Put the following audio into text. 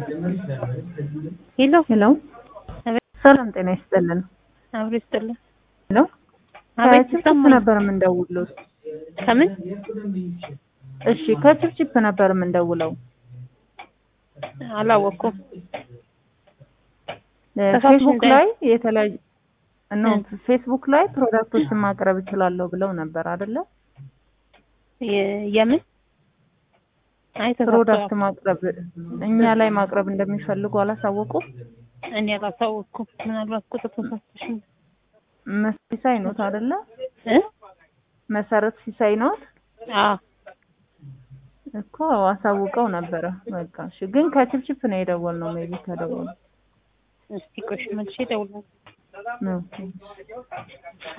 ሄሎ ሄሎ አቤት ሰላም ጤና ይስጥልን። አብሮ ይስጥልን። ሄሎ አቤት ከችፕችፕ ይሰማል። ነበር የምንደውለው። ከምን እሺ ከችፕችፕ ነበር የምንደውለው። አላወቅኩም። እ ተሳትፎ ፌስቡክ እንዳይ- ላይ የተለያዩ ኖ እ። ፌስቡክ ላይ ፕሮዳክቶችን ማቅረብ እችላለሁ ብለው ነበር አይደለ? የ- የምን አይ ፕሮዳክት ተሳስተዋል። ማቅረብ እኛ ላይ ማቅረብ እንደሚፈልጉ አላሳወቁም። እኔ አላሳወቅኩም። ምናልባት ቁጥር ተሳስተሽ ነው። መስ ሲሳይ ኖት አይደለ? እ መሰረት ሲሳይ ኖት አዎ እኮ አሳውቀው ነበረ። በቃ እሺ። ግን ከችፕችፕ ነው የደወልነው። ሜቢ ከደወሉ እስቲ ቆይ መልሼ እደውላለሁ። ነው